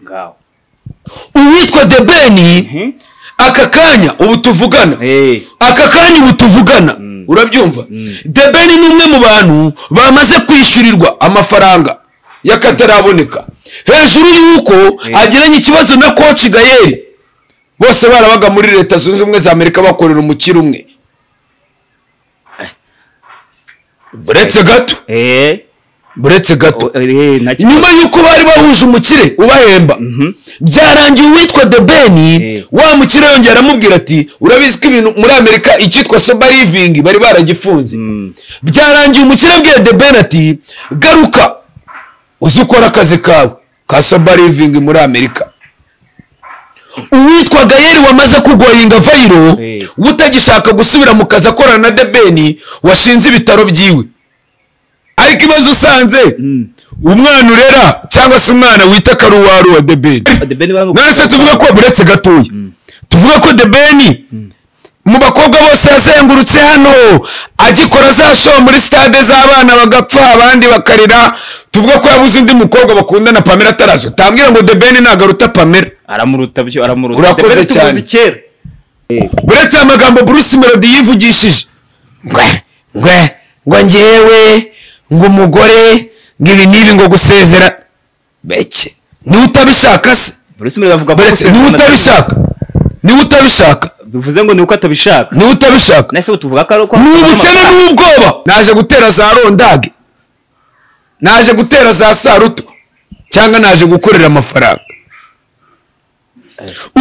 ngaho uwitwa debeni aka kanya ubu tuvugana Eh. aka kanya ubu tuvugana urabyumva debeni ni umwe mu bantu bamaze kwishyurirwa amafaranga y'akataraboneka hejuru y'uko agiranye ikibazo na koci gayeri bose barabaga muri leta zunze ubumwe za amerika bakorera umukire umwe buretse gato Eh. buretse gato O- eh, na kimwe. nyuma y'uko bari bahuje umukire ubahemba byarangiye uwitwa the ben Eh. wa mukire yongera aramubwira ati urabizi ko ibintu muri amerika icyitwa soba living bari baragifunze byarangiye umukire abwira the ben ati garuka uzi ukora akazi kawe ka soba living muri amerika uwitwa gayeri wamaze kurwaringa vayiro Eh. utagishaka gusubira mu kazi akorana na debeni washinze ibitaro byiwe ariko ibibazo usanze umwana urera cyangwa se umwana wita ko ari uwari uwa debeni The Ben Bang- nonese tuvuga ko buretse gatoya tuvuga ko debeni mu bakobwa bose yazengurutse hano agikora za show muri stade z'abana bagapfa abandi bakarira tuvuga ko yabuze undi mukobwa bakundana pamela atarazo utambwira ngo debeni ntabwo aruta pamela aramuruta byo aramuruta Urakoze The Ben cyane. tumuzi kera uretse aya magambo bruce melody yivugishije ngwe ngwe ngo ngewe ngo umugore ngo ibi n'ibi ngo gusezera beke niwe utabishaka se Bruce Melody avuga ko buretse niwe gusezerana- utabishaka niwe utabishaka bivuze ngo ni uko atabishaka niwe utabishaka nese tuvuga ko ari uko ni ubukene n'ubwoba naje gutera za rondage naje gutera za saruto cyangwa naje gukorera amafaranga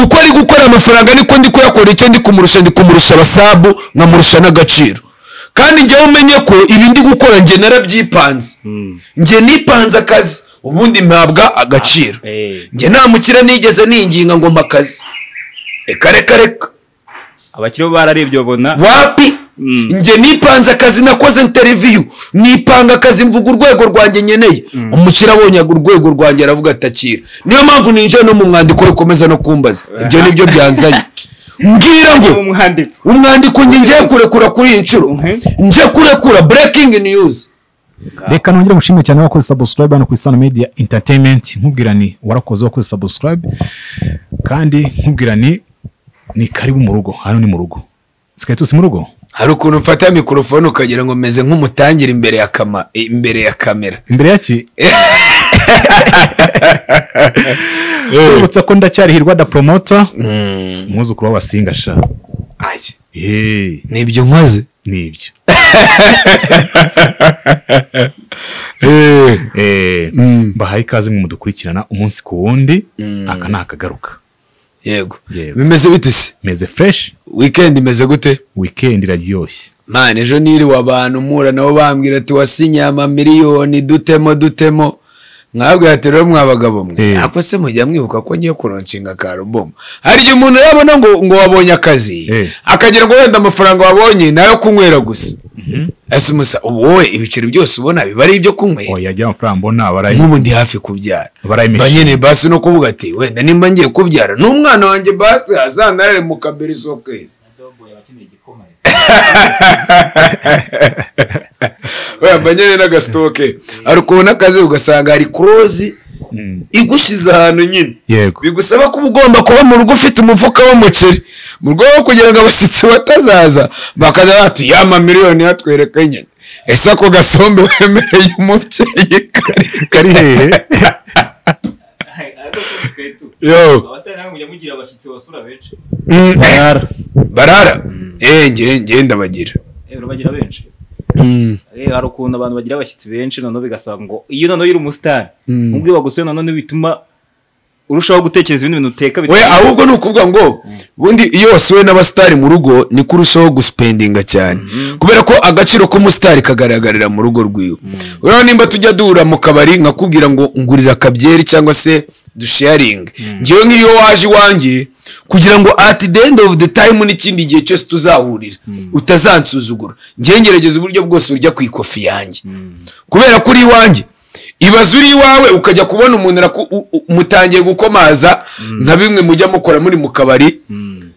uko ari gukora amafaranga niko ndi kuyakora icyo ndi kumurusha ndi kumurusha abasabu nkamurusha n'agaciro kandi njyewe umenye ko ibi ndi gukora njye narabyipanze njye nipanze akazi ubundi mpabwa agaciro Ah, eh. njye nta mukire nigeze ninginga ngo mpa akazi reka reka reka abakiriho bararebye babona wapi Mm. njye nipanze akazi nakoze interiviyu nipanga akazi mvuga urwego rwanjye nkeneye umukire abonye urwego rwanjye aravuga atakira niyo mpamvu ninjiye no mu mwandiko rukomeza no kumbaza ibyo ni byo byanzanye mbwira ngo umwandiko umwandiko njye ngiye kurekura kuri iyi nshuro ngiye kurekura breaking news reka nongere mushime cyane wakoze subscribe hano ku isano media entertainment nkubwira ni warakoze wakoze subscribe kandi nkubwira ni ni karibu mu rugo hano ni mu rugo sikaye tuzi mu rugo hari ukuntu mfata mikorofone ukagira ngo meze nk'umutangira imbere ya kama imbere ya kamera imbere yaki urabutse ko ndacyari hirwa da promoter umwuzukuru w'abasinga sha Hey, nibyo nkoze ni ibyo Eh, bahaye ikaze mwe mudukurikirana umunsi ku wundi aka ni akagaruka yego Yego. bimeze bite se meze fresh weekend imeze gute weekend iraryoshye mani ejo niriwe abantu mpura nabo bambwira ati wasinye amamiliyoni dutemo dutemo mwabwira ati rero mwa bagabo mwe Eh. ako se mujya mwibuka ko ngiye kuronshinga ka alubumu hari igihe umuntu yabona ngo ngo wabonye akazi Eh. akagira ngo wenda amafaranga wabonye ni ayo kunywera gusa ese umusa ubu wowe ibiceri byose ubona biba ari ibyo kunywera oya ajya amafaranga mbona abarayi nk'ubu ndi hafi kubyara Barayimishije. mba nyine basi no kuvuga ati wenda nimba ngiye kubyara n'umwana wanjye basi azanarare mu kabiri sokezi waya mba nyine n'agasitoke hari ukuntu akazi ugasanga hari kurozi igushyize ahantu nyine Yego. bigusaba kuba ugomba kuba mu rugo ufite umufuka w'umuceri mu rwego rwo kugira ngo abashyitsi batazaza bakaza bati yama miliyoni yatwereka nyine ese ako gasombe wemereye umubyeyi kari kari hehe yo Mm, eh, barara barara eh nge nge ndabagira Eh, urabagira benshi Eh, hari ukuntu abantu bagira abashyitsi benshi noneho bigasaba ngo iyo noneho uri umusitari ubwe bagusuye noneho bituma urushaho gutekereza ibindi bintu uteka we bituma- ahubwo ni ukuvuga ngo bundi iyo wasuwe n'abasitari mu rugo ni kurushaho gusipendinga cyane kubera ko agaciro k'umusitari kagaragarira mu rugo rwiwe urabona nimba tujya duhura mu kabari nkakubwira ngo ngurira akabyeri cyangwa se dusharinge ngewe nk'iyo waje iwanjye kugira ngo at the end of the time n'ikindi gihe cyose tuzahurira utazansuzugura ngewe ngerageza uburyo bwose urya ku ikofi yanjye kubera ko uri iwanjye ibaze uri iwawe ukajya kubona umuntu araku- u- u- mutangiye gukomaza nka bimwe mujya mukora muri mu kabari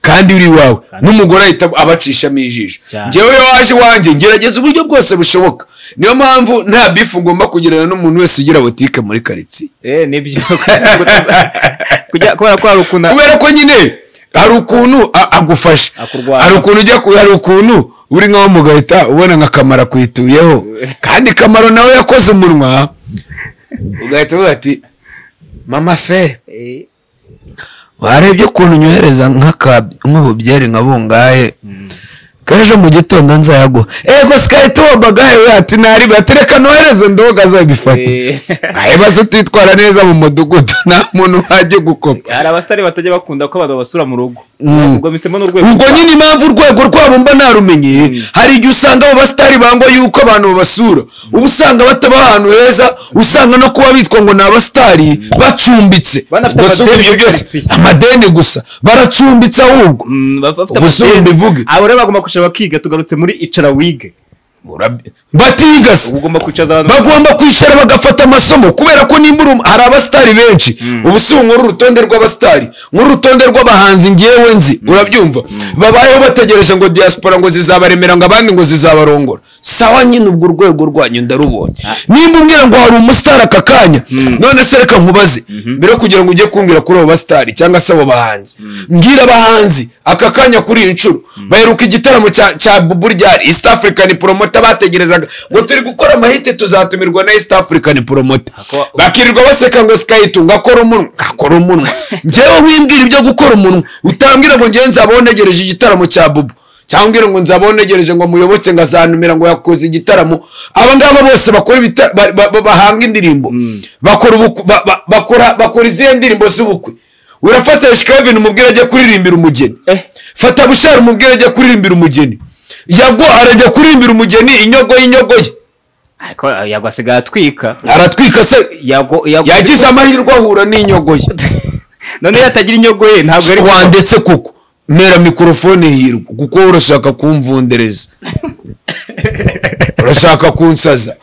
kandi uri iwawe n'umugore ahita abacishamo ijisho Cyane. ngewe iyo waje iwanjye ngerageza uburyo bwose bushoboka niyo mpamvu nta bifu ugomba kugirana n'umuntu wese ugira butike muri karitsiye eh nibyo kujya kubera ko hari ukuntu kubera ko nyine hari ukuntu a- agufasha Akurwanya. hari ukuntu ujya ku- hari ukuntu uri nkaho mu gahita ubona nka kamara kwituyeho kandi kamaro nawe yakoze umunwa ugahita uvuga ati mama fe Eh, warebye ukuntu nyohereza nk'ububyeri nka bungahe k'ejo mu gitondo nzayaguha ego sikari tuwo bagaye we ati ntari batereka nohereze ndoga azabifata Eh. ahebaze utitwara neza mu mudugudu nta muntu wajya gukopa hari abasitari batajya bakunda ko abantu babasura mu rugo Mm. ubwo mbisemo n'urwego ubwo nyine impamvu urwego rwabo mba narumenye hari igihe usanga abo basitari bangwa yuko abantu babasura uba usanga bataba ahantu heza usanga no kuba bitwa ngo ni abasitari bacumbitse Banafite Gusa amadeni ubwo ibyo muri byose karitsiye. amadeni gusa baracumbitse ahubwo Mm, baf- bafite Ubuse amadeni. mbivuge. abo rero bagomba kwicara bakiga tugarutse muri icara wige Urabye- batigase uba ugomba kwicaza abantu bagomba kwicara bagafata amasomo kubera ko nimba uri um- hari abasitari benshi ubu si nkuru urutonde rw'abasitari nkuru urutonde rw'abahanzi ngewe nzi urabyumva babayeho bategereje ngo diaspora ngo zizabaremera ngo abandi ngo zizabarongora sawa nyine ubwo urwego rwanyu ndarubonye nimba umbwira ngo hari umusitari aka kanya none se reka nkubaze mbere yo kugira ngo ujye kumbwira kuri abo basitari cyangwa se abo bahanzi mbwira abahanzi aka kanya kuri iyi nshuro baheruka igitaramo cya cya bubu ryari east african promoter bategerezaga ngo turi gukora amahite tuzatumirwa na east african promoter Ako- bakirirwa baseka ngo sikayito ngakora umunwa ngakora umunwa ngewe wimbwira ibyo gukora umunwa utambwira ngo ngewe nzabaho ntegereje igitaramo cya bubu cyangwa umbwira ngo nzabaho ntegereje ngo muyoboke ngazanumira ngo yakoze igitaramo aba ngaba bose bakora ibita- ba- ba- ba- bahanga indirimbo bakora ubukwe- ba- ba- bakora bakora izihe ndirimbo z'ubukwe urafata shikabini umubwira ajya kuririmbira umugeni Eh. fata bushari umubwire ajya kuririmbira umugeni yago arajya kuririmbira umugeni inyogo y'inyogo ye Ariko yagwa asigaye atwika aratwika se Yago- yago- yagize amahirwe ahura n'inyogo ye none iyo atagira inyogo ye ntabwo ari wandetse kuko ntera mikorofone hirwa kuko urashaka kumvundereza urashaka kunsaza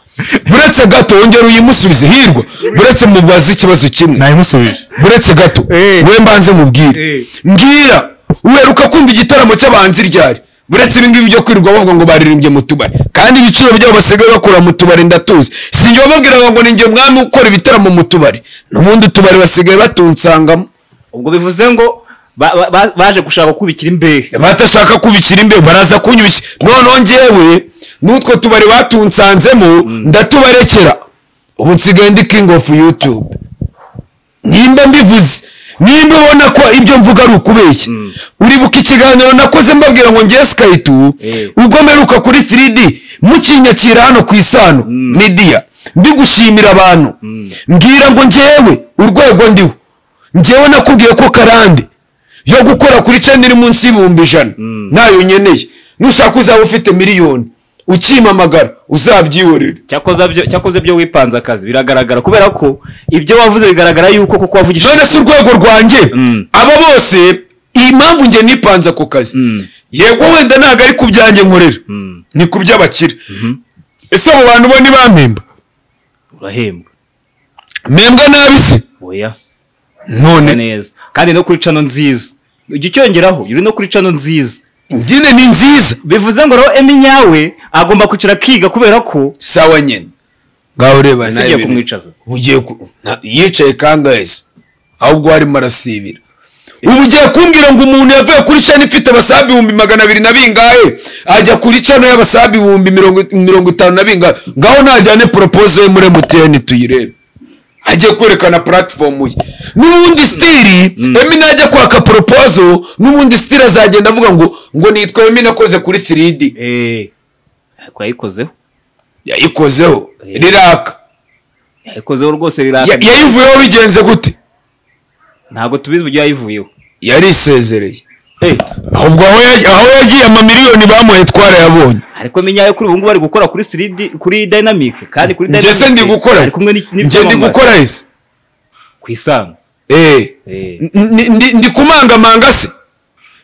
buretse gato wongera uyimusubize hirwa buretse mubaze ikibazo kimwe nayimusubije buretse gato Eh. we mbanze mubwire Eh. mbwira uheruka kumva igitaramo cy'abanzi ryari buretse ibingibi byo kwirirwa bavuga ngo baririmbye mu tubari kandi ibiciro byabo basigaye bakura mu tubari ndatuzi sinjye wababwiraga ngo ninjye mwami ukora ibitaramo mu tubari n'ubundi utubari basigaye batunsangamo ubwo bivuze ngo ba- ba- ba- baje gushaka kubikira imbehe batashaka kubikira imbeho baraza kunyubikira noneho njyewe n'utwo tubari batunsanzemo ndatubarekera ubu nsigaye ndi king of youtube nimba mbivuze nimba ubona ko ibyo mvuga ari ukubeshya uribuka ikiganiro nakoze mbabwira ngo ngewe sikaritu Eh. ubwo mperuka kuri 3D mukinyakira hano ku isano media mbigushimira abantu mbwira ngo ngewe urwego ndiho ngewe nakubwiye ko karande yo gukora kuri channel iri munsi y'ibihumbi ijana nayo nyeneye nushaka uzaba ufite miliyoni ukimpamagara uzabyihorere cyakoze byo- cyakoze byo wipanze akazi biragaragara kubera ko ibyo wavuze bigaragara yuko kuko wavugije none si urwego rwanjye aba bose iyi mpamvu njye nipanze ako kazi yego wenda ntabwo ari ku byanjye nkorera ni ku by'abakire ese abo bantu bo ntibampemba urahembwa mpembwa nabi se oya none neza kandi no kuri cano nziza ujya ucyongeraho uri no kuri cano nziza njyine ni nziza bivuze ngo rero emi yawe agomba kwicara akiga kubera ko sawa nyine ngaho ureba Ese nawe ugiye ibintu. kumwicaza? ugiye ku- nta- yicaye kangahe se ahubwo harimo arasibira ubu ugiye kumbwira ngo umuntu yavuye kuri shani ifite abasabi ibihumbi magana abiri na bingahe ajya kuri cano y'abasabi ibihumbi mirongo- mirongo itanu na bingahe ngaho najyane poropoze ye muri emutiyeni tuyirebe ajye kwerekana puratifomu ye n'ubundi sitiri emi najya kwaka poropozo n'ubundi sitiri azagenda avuga ngo ngo nitwa emi nakoze kuri 3D eee ariko yayikozeho yayikozeho riraka yayikozeho rwose Ya- rirakaye yayivuyeho bigenze gute ntabwo tubizi uburyo yayivuyeho yari isezereye Eh, ahubwo aho ya- aho yagiye amamiliyoni bamuhaye twarayabonye ariko emi yawe kuri ubu ngubu ari gukora kuri siridi kuri dayinamike kandi kuri njye se ndi gukora ari kumwe n'iki- njye ndi n'ibyamamare. gukora ese ku isano Eh. Eh. Ndi- ndi- ndi kumangamanga se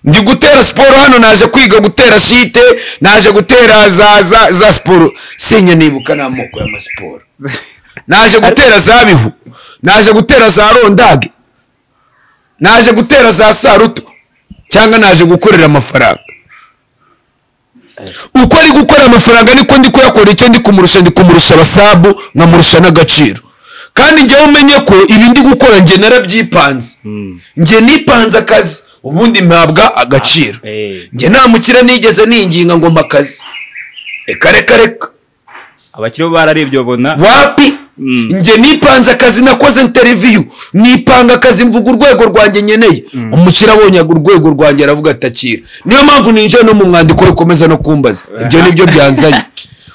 ndi gutera siporo hano naje kwiga gutera shite naje gutera za za za siporo sinya nibuka n'amoko y'amasiporo naje gutera za bihu naje gutera za rondage naje gutera za saruto cyangwa naje gukorera amafaranga uko ari gukora amafaranga niko ndi kuyakora icyo ndi kumurusha ndi kumurusha abasabu nkamurusha n'agaciro kandi njyewe umenye ko ibi ndi gukora njye narabyipanze njye nipanze akazi ubundi mpabwa agaciro Ah, eh. njye nta mukire nigeze ninginga ngo mpa akazi reka reka reka abakiriho bararebye babona wapi Mm. njye nipanze akazi nakoze interiviyu nipanga akazi mvuga urwego rwanjye nkeneye umukire abonye urwego rwanjye aravuga atakira niyo mpamvu ninjiye no mu mwandiko rukomeza no kumbaza ibyo nibyo byanzanye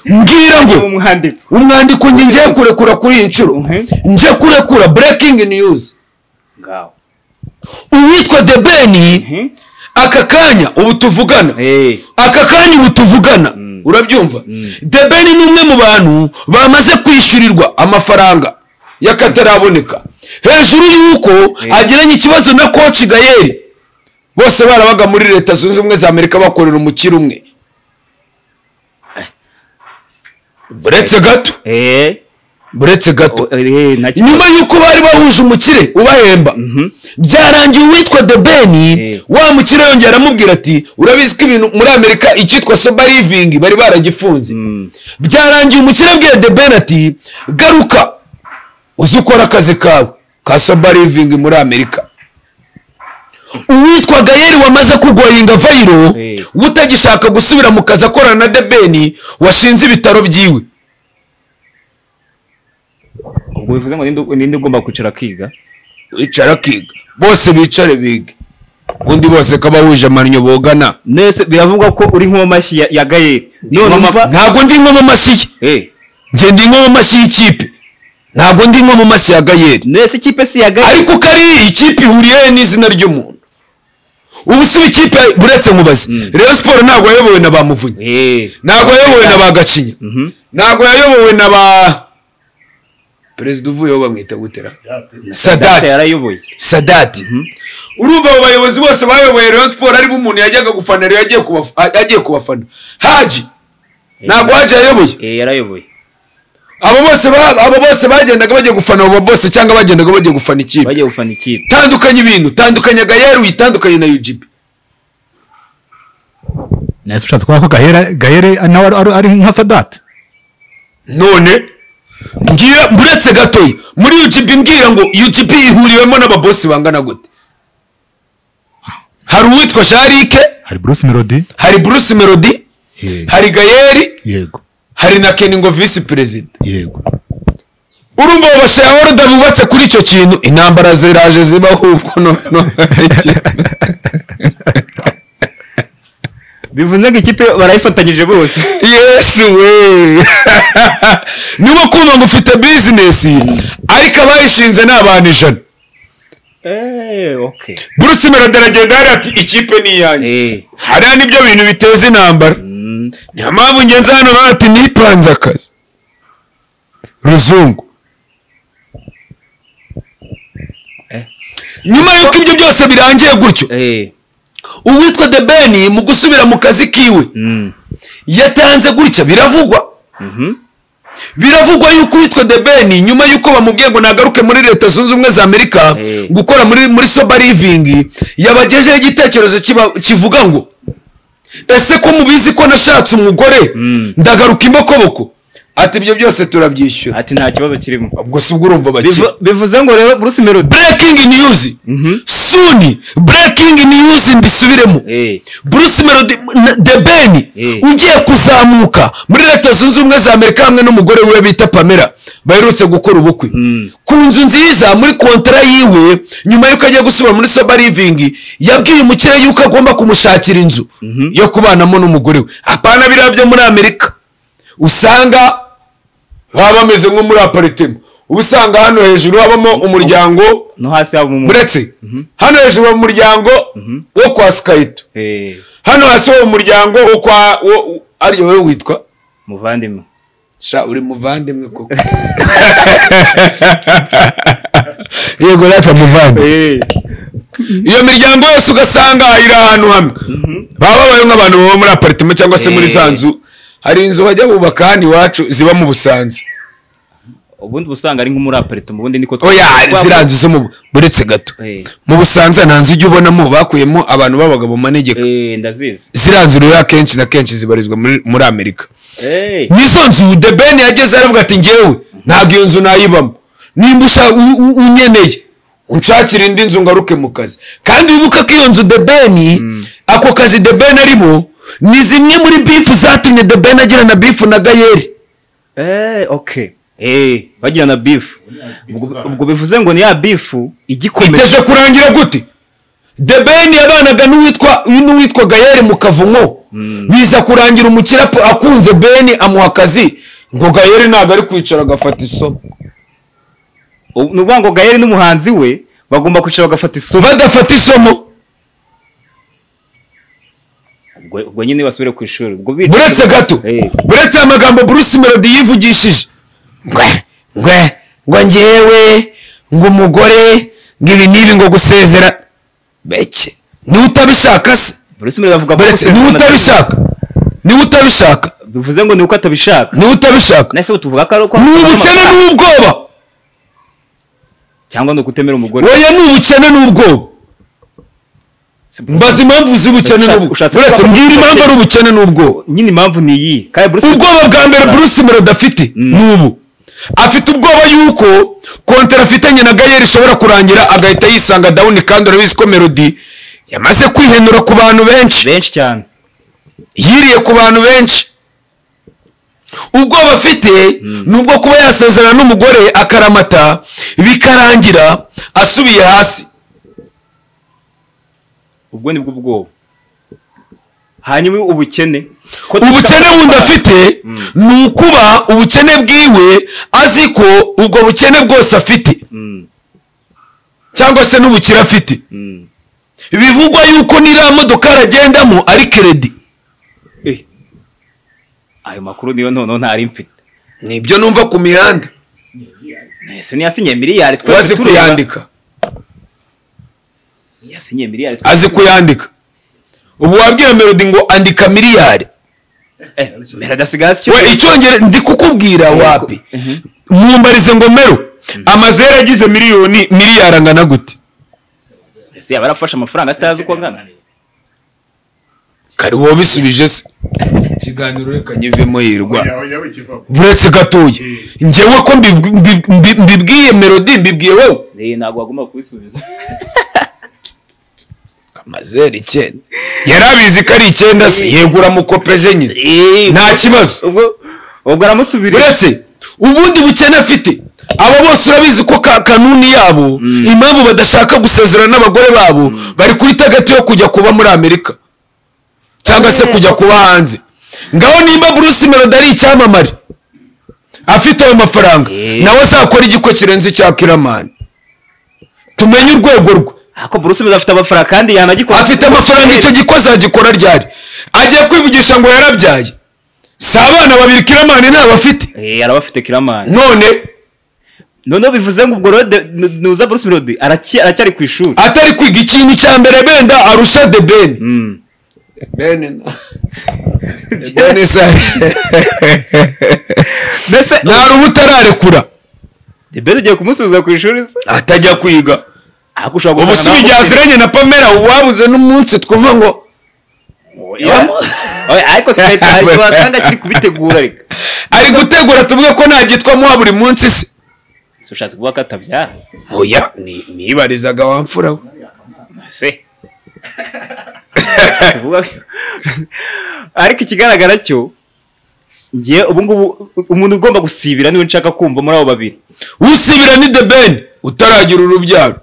mbwira ngo Ni umwandiko umwandiko njye ngiye kurekura kuri iyi nshuro Mhm. ngiye kurekura breaking news ngaho uwitwa the ben Mhm. aka kanya ubu tuvugana Eh. aka kanya ubu tuvugana urabyumva the ben ni umwe mu bantu bamaze kwishyurirwa amafaranga y'akataraboneka hejuru y'uko agiranye ikibazo na koci gayeri bose barabaga muri leta zunze ubumwe za amerika bakorera umukire umwe buretse gato Eh. buretse gato Eh, nta kibazo. nyuma y'uko bari bahuje umukire ubahemba byarangiye uwitwa the ben Eh. wa mukire yongera aramubwira ati urabizi ko ibintu muri amerika icyitwa soba living bari baragifunze byarangiye umukire abwiye the ben ati garuka uze ukora akazi kawe ka soba living muri amerika uwitwa gayeri wamaze kugoyinga vayiro Eh. utagishaka gusubira mu kazi akorana na the ben washinze ibitaro byiwe ubwo bivuze ngo ninde- ninde ugomba kwicara akiga wicara akiga bose bicare bige ubundi bose ko abahuje amannyo bogana nese biravugwa ko uri nk'uwo mashyi ya- ya gayeri none umva ntabwo ndi nko mu mashyi ye Eh, njye ndi nko mu mashyi y'ikipe ntabwo ndi nko mu mashyi ya gayeri nese ikipe si iya gayeri ariko ko ari ikipe ihuriye n'izina ry'umuntu ubu si ikipe buretse nkubaze rero siporo ntabwo yayobowe na ba muvunyi Eh. ntabwo yayobowe na ba gacinya Mhm. ntabwo yayobowe na ba perezida uvuyeho bamwita gutera sadati yarayoboye sadati urumva abo bayobozi bose bayoboye rayon siporo aribo umuntu yajyaga gufana rero yagiye kubaf- a- yagiye kubafana haji ntabwo haji yayoboye Eh, yarayoboye abo bose ba- abo bose bagendaga bagiye gufana abo bose cyangwa bagendaga bagiye gufana ikipe bagiye gufana ikipe tandukanye ibintu tandukanya gayeri uyitandukanye na ugb nahise ushatse kubona ko gahere gahere nawe ari- ari- ari nka sadati none mbwira mburetse gatoya muri ugb mbwira ngo ugb ihuriwemo n'ababosi bangana gute hari uwitwa sharike hari bruce melody hari bruce melody Eh, hari gayeri yego hari na keningo visi perezida yego urumva abo bashayahoruda bubatse kuri icyo kintu intambara ziraje zibaho ubwo noneho bivuze ngo ikipe barayifatanyije bose yesu we niba kumva ngo ufite bizinesi ariko abayishinze ni abantu ijana Eh, okay burusi melodi aragenda hariya ati ikipe ni iyanjye Eh. hariya nibyo bintu biteza intambara Mm. niyo mpamvu ngenzi hano nawe ati nipanze akazi ruzungu Eh. nyuma y'uko ibyo byose birangiye gutyo Eh. uwitwa the ben mu gusubira mu kazi kiwe Mm. yatanze gutya biravugwa Mhm. biravugwa yuko uwitwa the ben nyuma y'uko bamubwiye ngo nagaruke muri leta zunze ubumwe za amerika Eh. gukora muri muri soba living yabagejeho igitekerezo kiba- kivuga ngo ese ko mubizi ko nashatse umugore Mm. ndagaruka imbokoboko ati ibyo byose turabyishyura ati nta kibazo kirimo ubwo si ubwo urumva bakiri Bivu- bivuze ngo rero bruce melody breaking news suni breaking news mbisubiremo Eh. bruce melody na- the ben Eh. ugiye kuzamuka muri leta zunze ubumwe za amerika hamwe n'umugore we bita pamela baherutse gukora ubukwe ku nzu nziza muri kontara yiwe nyuma y'uko agiye gusubira muri soba living yabwiye umukire yuko agomba kumushakira inzu yo kubanamo n'umugore we apana biriya byo muri amerika usanga baba bameze nko muri aparitema uba usanga hano hejuru habamo umuryango no hasi haba mu uretse hano hejuru mu muryango wo kwa sikayito Eh. hano hasi wo mu muryango wo kwa wo- wo- ariyo wowe witwa muvandimwe sha uri muvandimwe koko yego rapa muvandimwe Eh. iyo miryango yose ugasanga iri ahantu hamwe baba babayeho nk'abantu baba muri aparitema cyangwa se muri Eh. za nzu hari inzu bajya bubaka hano iwacu ziba mu busanza ubundi ubusanga ari nk'umuraparitoma ubundi niko oya ziriya nzu zo mu- buretse gato Eh. mu busanza nta nzu ujya ubonamo bakuyemo abantu b'abagabo manegeka Eh, ndazizi ziriya nzu rero akenshi na kenshi zibarizwa muri- muri amerika Eh, nizo nzu the ben yageze aravuga ati ngewe ntabwo iyo nzu nayibamo nimba usa u- u- unkeneye unshakira indi nzu ngaruke mu kazi kandi wibuke ko iyo nzu the ben ako kazi the ben arimo ni zimwe muri bifu zatumye the ben agirana bifu na gayeri eh, okay Eh, bagirana bifu ubwo ubwo bivuze ngo ni ya bifu igikomeye iteze kurangira gute the ben yabanaga n'uwitwa n'uwitwa gayeri mu kavumo biza kurangira umukire ap- akunze ben amuha akazi ngo gayeri ntabwo ari kwicara agafata isomo Ubu- ni ukuvuga ngo gayeri n'umuhanzi we bagomba kwicara bagafata isomo badafata isomo ubwo ubwo nyine basubire ku ishuri ubwo bicaye- buretse gato Eh, buretse aya magambo bruce melody yivugishije ngwe ngwe ngo ngewe ngo umugore ngo ibi n'ibi ngo gusezera beke niwe utabishaka se Bruce Melody avuga ko buretse niwe utabishaka niwe utabishaka bivuze ngo ni uko atabishaka niwe utabishaka nahise tuvuga ko ari uko ni ubukene n'ubwoba cyangwa ni ukutemera umugore oya ni ubukene n'ubwoba Si Bruce mbaza impamvu z'ubukene Ushatse- n'ubwoba ushatse buretse kuvuga ko mbwira impamvu ari ubukene n'ubwoba nyine impamvu ni iyi kandi Bruce ubwoba bwa mbere bruce melody afite ni ubu afite ubwoba yuko kontera afitanye na gayeri ishobora kurangira agahita yisanga dawuni kandi urabizi ko melody yamaze kwihenura ku bantu benshi benshi cyane yiriye ku bantu benshi ubwoba afite ni ubwo kuba yasezerana n'umugore akaramata bikarangira asubiye hasi ubwo ni bwo bwoba hanyuma ubukene ko ubukene bundi afite ni ukuba ubukene bwiwe azi ko ubwo bukene bwose afite cyangwa se n'ubukire afite bivugwa yuko n'iriya modoka aragendamo ari keredi Eh, ayo makuru niyo noneho ntari mfite nibyo numva ku mihanda ese niyasinye miliyari twari wazi tureba. kuyandika yasinye miliyari twari azi tureba. kuyandika ubu wabwira melodi ngo andika miliyari Eh, Melody asigaye azi icyo we icyongere ndi kukubwira wapi mwombarize ngo mero amazeru agize miliyoni miliyari angana gute ese yaba arafashe amafaranga atazi uko angana kari wowe bisubije se ikiganiro reka nyivemo yirwa buretse gatoya ngewe ko mbibw- mbi- mbi- mbibwiye melodi mbibwiye wowe Eh, ntabwo wagomba kubisubiza amazeru icyenda yari abizi ko ari icyenda se yego uramukopeje nyine Eh, nta kibazo ubwo ubwo aramusubirira uretse ubundi bukene afite abo bose urabizi ko ka kanuni yabo impamvu badashaka gusezerana n'abagore babo bari kuri tageti yo kujya kuba muri amerika cyangwa se kujya kuba hanze ngaho nimba bruce melody ari icyamamare afite ayo mafaranga Eh. nawe azakora igiko kirenze icya kiramani tumenye urwego rwe ako Bruce Melody afite amafaranga kandi yanagikora afite amafaranga icyo giko azagikora ryari agiye kwivugisha ngo yarabyaye si abana babiri kiramani ntabwo afite Eh, arabafite kiramani none noneho bivuze ngo ubwo rode nuza Bruce Melody araki- aracyari ku ishuri atari kwiga ikintu cya mbere benda arusha de ben Mm. bene se mbese nta ruba utararekura debere ugiye kumusubiza ku ishuri se atajya kwiga ahubwo ushobora ubu si gusanga igihe aziranye na pamela wabuze n'umunsi twumva ngo Oya, oya, ariko se leta ariko wasanga akiri kubitegura reka ari gutegura tuvuge ko nagitwa muha buri munsi se Se ushatse kuvuga ko atabyara oya ni- niyibarizaga wa mfura we se Ushatse kuvuga ko- ariko ikigaragara cyo ngiye ubu ngubu umuntu ugomba gusibira niwe nshaka kumva muri abo babiri usibira ni de ben utaragira urubyaro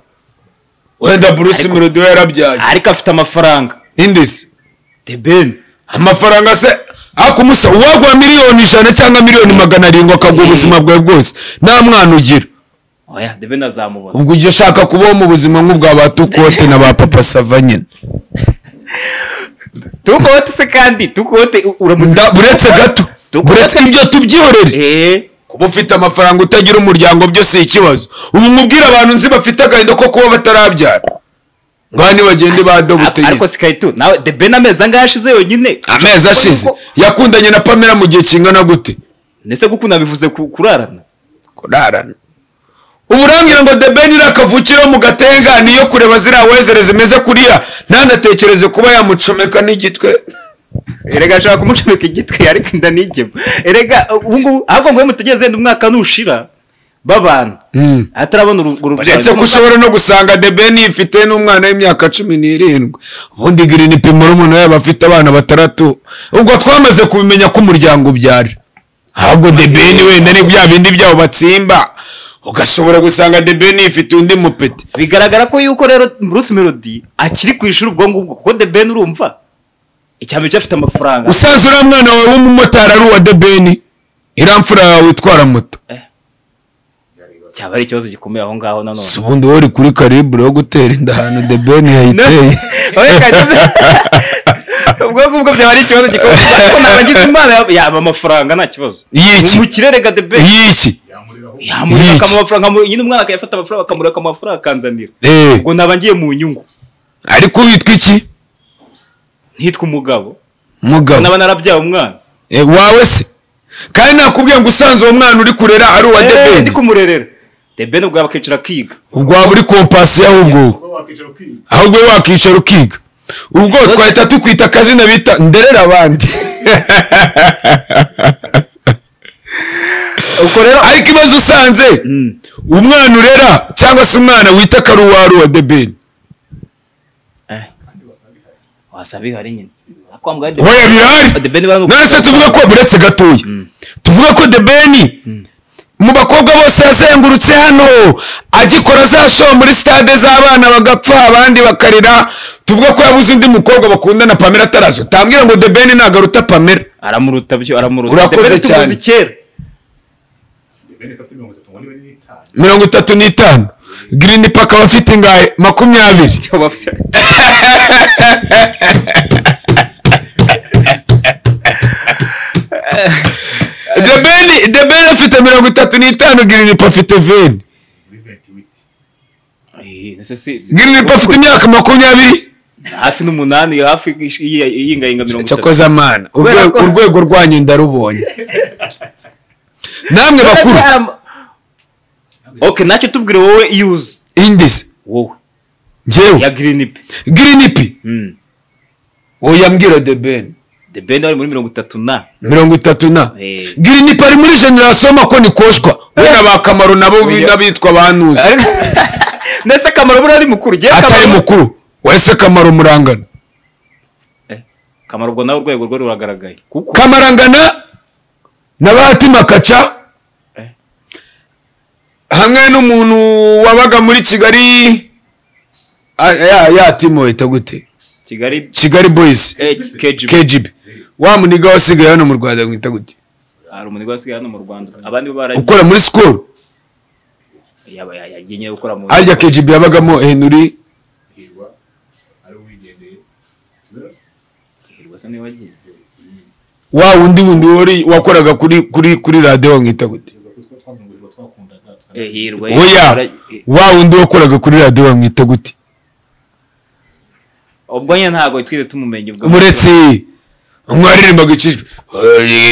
wenda bruce melody we yarabyaye ariko afite amafaranga indisi debeni amafaranga se akumusa uwagura miliyoni ijana cyangwa miliyoni magana arindwi akaguha ubuzima bwawe bwose nta mwana ugira oya debeni azamubona ubwo ujya ushaka kubaho mu buzima nk'ubwa ba tukote na ba papa sava nyine tukote se kandi tukote u- uramuzi Nda- buretse gato Tukote. buretse ibyo tubyihorere eh kuba ufite amafaranga utagira umuryango byo si ikibazo ubu mubwire abantu nzi bafite agahinda ko kuba batarabyara ngaha nibagende ba a- ariko dobutegeko sikaye tu nawe debeni amezi angahe ashize yonyine amezi ashize yakundanye na pamela mu gihe kingana gute Nese kuko unabivuze ku- kurarana kurarana ubu urambwira ngo debeni iriya kavukire mu gatenga niyo kureba ziriya wezere zimeze kuriya ntanatekereze kuba yamucomeka n'igitwe erega ashaka kumucomeka igitwi ariko inda ntigema erega ubu ngubu ahubwo ngo mutegereze yenda umwaka nushira babana atarabona urwo rubyaro uretse ko ushobora no gusanga debeni ifite n'umwana w'imyaka cumi n'irindwi ubundi girini pimo umuntu yaba afite abana batandatu ubwo twamaze kubimenya ko umuryango ubyara ahubwo debeni wenda ni bya bindi byabo batsimba ugasobora gusanga debeni ifite undi mupeti bigaragara ko yuko rero bruce melody akiri ku ishuri ubwo ngubwo kuko the ben urumva icyambere cyo afite amafaranga usanzwe uriya mwana wawe w'umumotari ari uwa debeni iriya mfura yawe itwara moto cyaba ari ikibazo gikomeye aho ngaho nanone si ubundi wowe uri kuri karibure wo gutera inda ahantu debeni yayiteye ubwo ngubwo byaba ari ikibazo gikomeye ariko nabagize imana yaba- yaba amafaranga nta kibazo Yiki. umukire rega the ben y'iki yamurika Yiki. akamuha amafaranga amu- nyine umwana akayafata amafaranga akamurika akamuha amafaranga akanzanira Eh, ubwo naba ngiye mu nyungu ariko witwa iki ntitwe umugabo mugabo naba narabyaye umwana Eh, wawe se kandi nakubwiye ngo usanze uwo mwana uri kurera ari uwa Eh, ndi debeni kumurerera the ben ubwo bakicara akiga ubwo waba uri kompasi ahubwo ahubwo wowe wakicara ukiga ubwo twahita tukwita akazina bita nderera abandi ubwo rero ariko ibaze usanze umwana urera cyangwa se umwana wita ko ari uwa ari uwa debeni Eh. wasa bihari nyine kwa muganga The Oya Ben- birahari The Ben baravuga- none se tuvuge ko buretse gatoya tuvuge ko debeni mu bakobwa bose yazengurutse hano agikora za show muri stade z'abana bagapfa abandi bakarira tuvuge ko yabuze undi mukobwa bakundana pamela atarazo utambwira ngo debeni ntabwo aruta pamela aramuruta byo aramuruta Urakoze The Ben tumuzi cyane. kera mirongo itatu n'itanu girini paka aba afite ingahe makumyabiri debeni debeni afite mirongo itatu n'itanu girini pa afite veni Eh, ese si- si- girini pa afite imyaka makumyabiri hafi n'umunani hafi y'ingayinga mirongo itatu cyakoze amana Kubera urwego ko- urwego rwanyu ndarubonye namwe bakuru Aracyarama- ok nacyo tubwire wowe yuzi indizi wowe ya ngewe girinipe girinipi oya mbwira debeni the ben ari muri mirongo itatu na mirongo itatu na Eh. girinipi ari muri generasiyo makoni koshwa we na ba kamaro nabo bi- n'abitwa banuzi ndetse akamaro buriya ari mukuru jyewe atari Kamaro- mukuru wese kamaro murangana Eh, kamaro ubwo nawe urwego rwe ruragaragaye kuko kamarangana na batima kaca Eh. hamwe n'umuntu wabaga muri kigali Ah, ya ya timo yita gute kigali kigali boyisi eh, kgb kgb wa muniga wasigaye hano mu rwanda mwita gute hari umuntu wasigaye hano mu rwanda abandi bo baragiye ukora muri sikoro Yaba- ya- yagiye nyine gukora mu harya kgb yabagamo henry Hirwa se niwe wagiye wa wundi wundi wari wakoraga kuri kuri kuri radiyo mwita gute Eh, hirwa oya Eh, wa wundi wakoraga kuri radiyo mwita gute ubwo nyine ntabwo twigeze tumumenya ubwo muretse mwaririmbaga ikijwi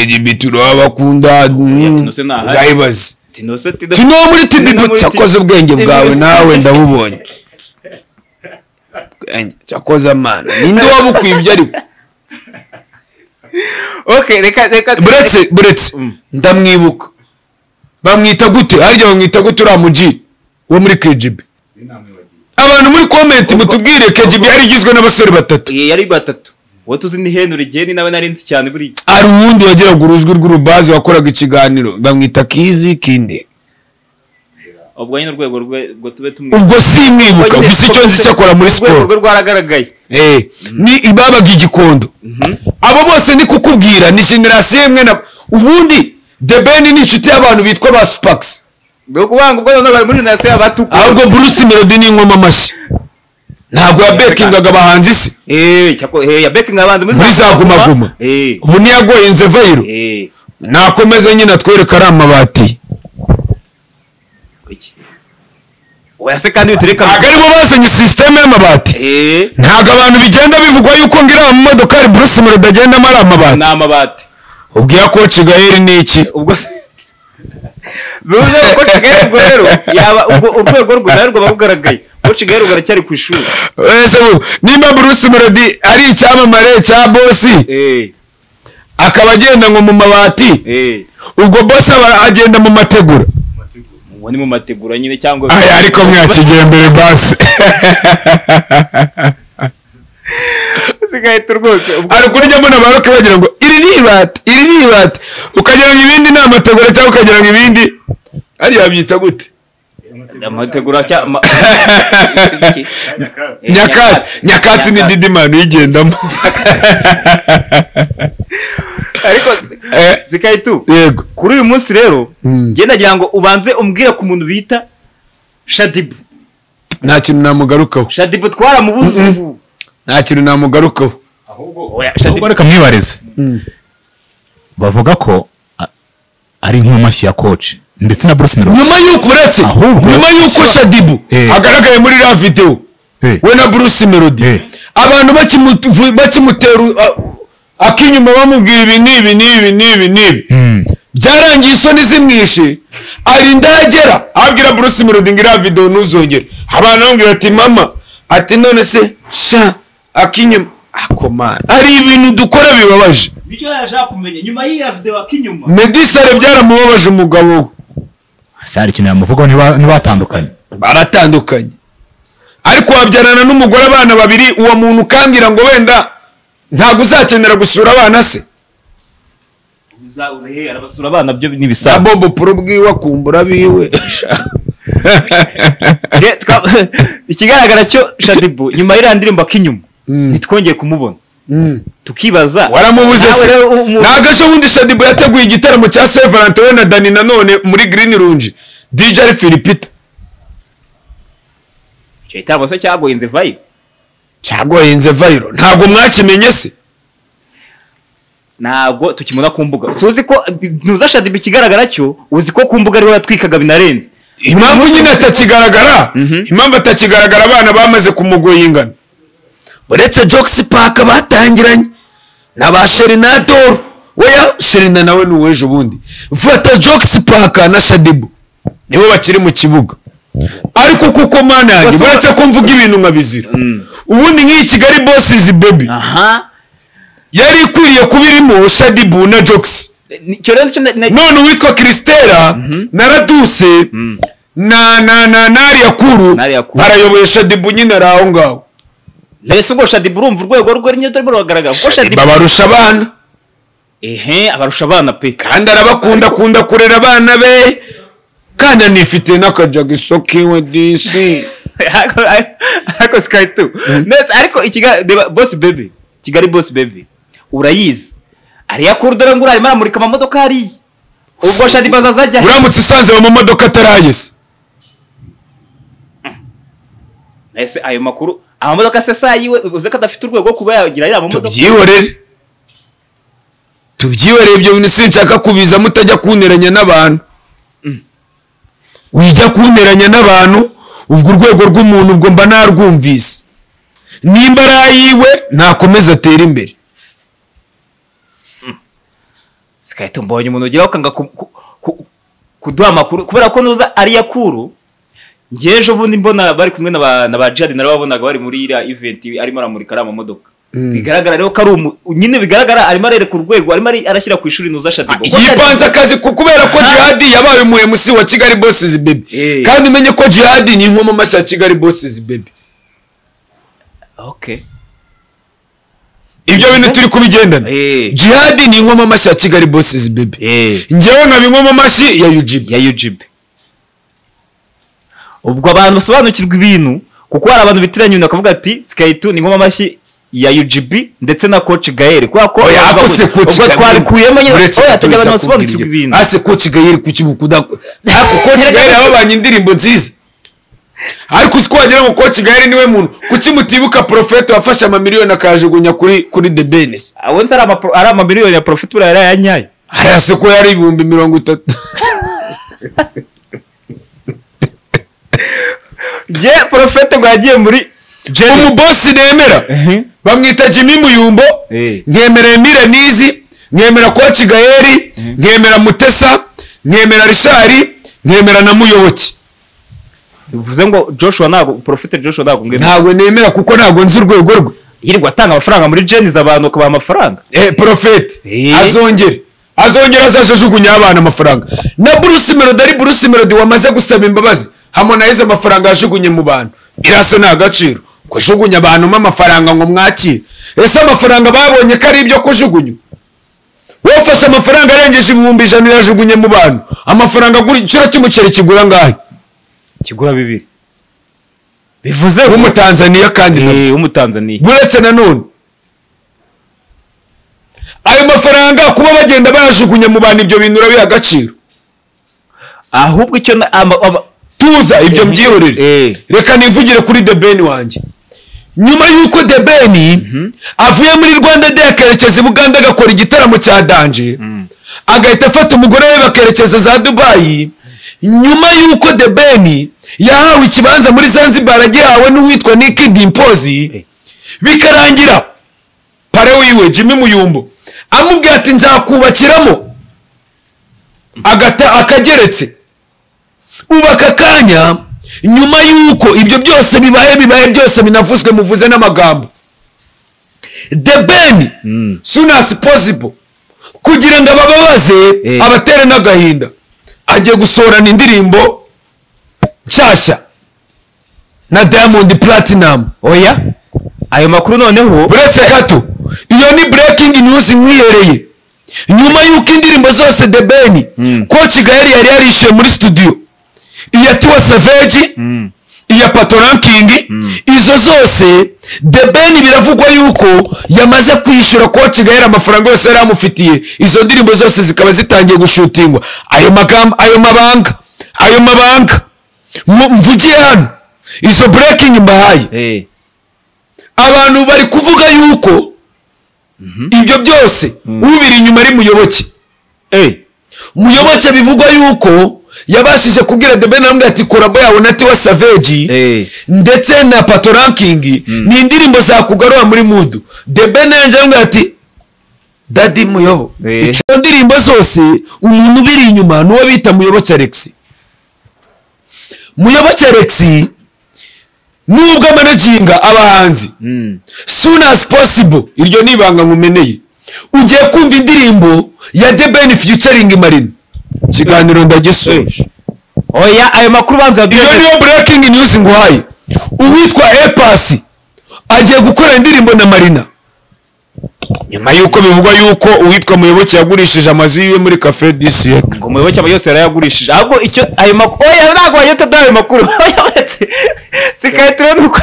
"Hey, turaha bakunda Tinose ntahari." gayibazi tinose tida tino muri tibibu cyakoze ubwenge bwawe nawe ndabubonye Bwenge, cyakoze amana ninde wabukwiye ibyo ariko okay reka reka buretse buretse Mm. ndamwibuka bamwita gute harya bamwita gute uriya muji wo muri kgb abantu muri komenti mutubwire kgb yari igizwe n'abasore batatu Eh, yari batatu wowe tuzi ni henry jeni nawe nari nzi cyane buri hari uwundi wagiraga urujwi rw'urubazi wakoraga ikiganiro bamwita kizi kinde ubwo nyine urwego rwe ngo tube tumwe ubwo simwibuka gusa icyo nzi cyo akora muri urwego siporo rwe rwaragaragaye Eh, ni ibabaga igikondo abo bose ni kukubwira ni generasiyo imwe na ubundi debeni ni inshuti y'abantu bitwa ba supakisi bwo kubanga ubwo none bari muri nasi abatukuye ahubwo bruce melody ni ingoma amashyi ntabwo yabekingaga abahanzi se eh cyako eh ya beking abanze muri muri za gumaguma eh ubu niyagoye nzevayiro eh nakomeze nyine atwereka ari amabati kuki oya se kandi utereka ntabwo aribo bazanye sisiteme y'amabati eh ntabwo abantu bigenda bivugwa yuko ngo iriya modoka ari bruce melody agendamo ari amabati ni amabati ubwo iya koci gaheri ni iki ubwo bivuze ko ko kigali ubwo rero yaba ubwo urwego rwe narwo ruba rugaragaye ko kigali ruracyari ku ishuri Ese bu- nimba bruce melody ari icyamamare cya bosi eh akaba agenda ngo mu mabati eh ubwo bosi aba agenda mu mategura uwo ni mu mategura nyine cyangwa aya ariko mwakigiye mbere basi sigahita rwose ubwo ari ukuryamo na baroke bagira ngo iri ni ibati iri ni ibati ukagira ngo ibindi ni amategura cyangwa ukagira ngo ibindi hariya babyita gute amategura cya ma- Eh, nyakatsi nyakatsi ni didimani uyigendamo ariko si- Eh. zikaitu yego kuri uyu munsi rero Mm. njye nagira ngo ubanze umbwire ku muntu bita shadibu nta kintu namugarukaho shadibu twaramubuze ubu nta kintu namugarukaho Oya, ahubwo Shadibu- reka mwibarize bavuga ko a- ari nk'amashyi ya koci ndetse na bruce melody nyuma y'uko uretse Ahubwo- nyuma y'uko shadibu Eh. agaragaye muri iriya videwo Eh. we na bruce melody Eh. abantu bakimuvu- bakimutera uh, akinyuma bamubwira ibi n'ibi n'ibi n'ibi n'ibi Mm. byarangiye isoni zimwishe arinda ahagera abwira bruce melody ngo iriya videwo ntuzongere abana bamubwira ati mama ati none se sha akinyuma akomana hari ibintu dukora bibabaje nicyo yashaka kumenya nyuma y'iya video akinyuma medisare byaramubabaje umugabo we ese hari ikintu yamuvugaho ntiba- ntibatandukanye baratandukanye ariko wabyarana n'umugore abana babiri uwo muntu ukambwira ngo wenda ntabwo uzakenera gusura abana se uzaza he arabasura abana byo ni sa ibisambo bobo pro bwiwe akumbura abiwe Re- twa- ikigaragara cyo shadibu nyuma y'iriya ndirimbo akinyuma ntitwongeye kumubona tukibaza waramubuze se Nawe rero umu- nta gace ubundi shadibu yateguye igitaramo cya saint valentin we na dani nanone muri green runge dj ari filipita icyo gitaramo se cyagoye inzu vayi cyagoyenze vayiro ntabwo mwakimenye se ntabwo tukimubona ku mbuga tuzi ko ntuza shadibu ikigaragara cyo uzi ko ku mbuga ariho yatwikaga binarenze impamvu nyine atakigaragara impamvu atakigaragara abana bamaze kumugoyingana uretse jokisi paka batangiranye na ba sherinadoro weya sherina nawe ni uwejo ubundi fata jokisi paka na shadibu nibo bakiri mu kibuga ariko kuko mana yanjye Bose- uretse ko mvuga ibintu nkabizira ubundi nk'iyi kigali bosizi bebi aha yari ikwiriye kuba irimo shadibu na jokisi icyo rero cyo na- na- none uwitwa kristera na raduse na na na na ariyakuru Na Ariyakuru. barayoboye shadibu nyine ari aho ngaho mbese ubwo shadibu urumva urwego rwe niyo turimo ruragaragara ubwo shadibu babarusha abana ehe abarusha abana pe kandi arabakunda akunda kurera abana be kandi anifite n'akajagiso kiwe disi Ariko- ariko sky two ndetse ariko ikigali reba boss baby kigali boss baby urayizi ariya kuru dore ngo urarimo aramurika amamodoka hariya ubwo shadiba azaza ajya he uramutse usanze mu modoka atarayise ese ayo makuru amamodoka sesa yiwe uze ko adafite urwego rwo kuba yagira yaba amamodoka tubyihorere tubyihorere ibyo bintu sinshaka kubiza mutajya kunteranya n'abantu wijya kunteranya n'abantu ubwo urwego rw'umuntu ubwo mba narwumvise nimba ari ayiwe nakomeze atere imbere sikahita mbonye umuntu ugira akanga ku- ku- ku- kuduha amakuru kubera ko nuza ariya kuru njye ejo bundi mbona bari kumwe na ba- na ba jihadi narababonaga bari muri iriya eventi arimo aramurika ari amamodoka bigaragara rero ko ari umu nyine bigaragara arimo arereka urwego arimo ari- arashyira ku ishuri nuza shadibo yipanze akazi ku- kubera ko jihadi yabaye umuhemusi wa kigali bosizi bebi Eh. kandi umenye ko jihadi ni inkomamashyi ya kigali bosizi bebi okay ibyo bintu turi kubigendana Eh. jihadi ni inkomamashyi ya kigali bosizi bebi eh njyewe nkaba inkomamashyi ya UGB. ya yujibe ubwo abantu basobanukirwa ibintu kuko hari abantu bitiranya ibintu bakavuga ati sikaitu ni ngoma amashyi ya UGB ndetse na coach Gael kubera ko oya ako se coach ubwo twarikuyemo nyine oya tugira abantu basobanukirwa ibintu ase coach gayeri kuki bukuda ako coach gayeri yababanye indirimbo nziza ariko uzi ko wagira ngo coach gayeri niwe muntu kuki mutibuka profete wafashe amamiliyoni akayajugunya kuri kuri the benes abonye ari ama ari ama miliyoni ya profit buriya yari ayanyaye hariya se ko yari ibihumbi mirongo itatu je profit ngo yagiye muri umubosi nemera bamwita jimmy muyumbo Eh. nkemera emile nizi nkemera coach gayeri nkemera mutesa nkemera rishari nkemera na muyoboke bivuze ngo joshua ntabwo porofite joshua ntabwo ngwemera ntabwo nemera kuko ntabwo nzi urwego rwe yirirwa atanga amafaranga muri jenizi abantu bakabaha amafaranga Eh, porofeti Eh. azongera azongera azajugunya abana amafaranga na bruce melody ari bruce melody wamaze gusaba imbabazi hamonaize amafaranga yajugunye mu bantu iraso ni agaciro kujugunya abantu mo amafaranga ngo mwakire ese amafaranga babonye ko ari ibyo kujugunya wowe ufashe amafaranga arengeje ibihumbi ijana uyajugunye mu bantu amafaranga agura igiciro cy'umuceri kigura ngahe kigura bibiri bivuze ngo w'umutanzaniya kandi na Eh, w'umutanzaniya buretse nanone ayo mafaranga kuba bagenda bayajugunya mu bantu ibyo bintu urabiha agaciro ahubwo icyo na- ama- ama- tuza ibyo Eh, mbyihorere eh. reka nivugire kuri the ben wanjye nyuma y'uko the ben avuye muri rwanda de akerekeza i buganda agakora igitaramo cya danje agahita afata umugore we bakerekeza za dubayi nyuma y'uko the ben yahawe ikibanza muri zanzibar agihawe n'uwitwa nick dimpozi Eh. bikarangira pare wiwe jimmy muyumbo amubwira ati nzakubakiramo agata akageretse ubaka akanya nyuma y'uko ibyo byose bibaye bibaye byose binavuzwe muvuze n'amagambo the ben soon as possible kugira ngo abababaze Eh. abatere n'agahinda agiye gusohorana indirimbo nshyashya na diamond platinum oya ayo makuru noneho uretse gato iyo ni breaking news nkiyereye nyuma y'uko indirimbo zose the ben ko kigali yari yarishyuye muri studio iya tiwa savage iya pato ranking izo zose the ben biravugwa yuko yamaze kwishyura ko kigali amafaranga yose yari amufitiye izo ndirimbo zose zikaba zitangiye gushutingwa ayo magambo ayo mabanga ayo mabanga Mu- mvugiye hano izo breaking mbahaye Eh, abantu bari kuvuga yuko ibyo byose ubiri inyuma ari muyoboke eh, muyoboke bivugwa yuko yabashije kubwira the ben aramubwira ati korabo yawe na tiwa savage eh. ndetse na pato ranking ni indirimbo zakugarura muri mudu the ben yaje aramubwira ati dadi muyobo Eh. izo ndirimbo zose umuntu ubiri inyuma ni uwo bita muyoboke alex muyoboke alex nubwo amanaginga abahanzi Mm. soon as possible iryo ni ibanga nkumeneye ugiye kumva indirimbo ya the ben featuring marina ikiganiro ndagisoje oya ayo makuru banza iyo niyo breaking news nguhaye uwitwa epasi agiye gukora indirimbo na marina nyuma y'uko bivugwa y'uko uwitwa muyoboke yagurishije amazu yiwe muri cafe du siècle ngo muyoboke aba yose yarayagurishije ahubwo icyo ayo makuru oya ntabwo bayita byayo makuru oya uretse sikayitiro ni uko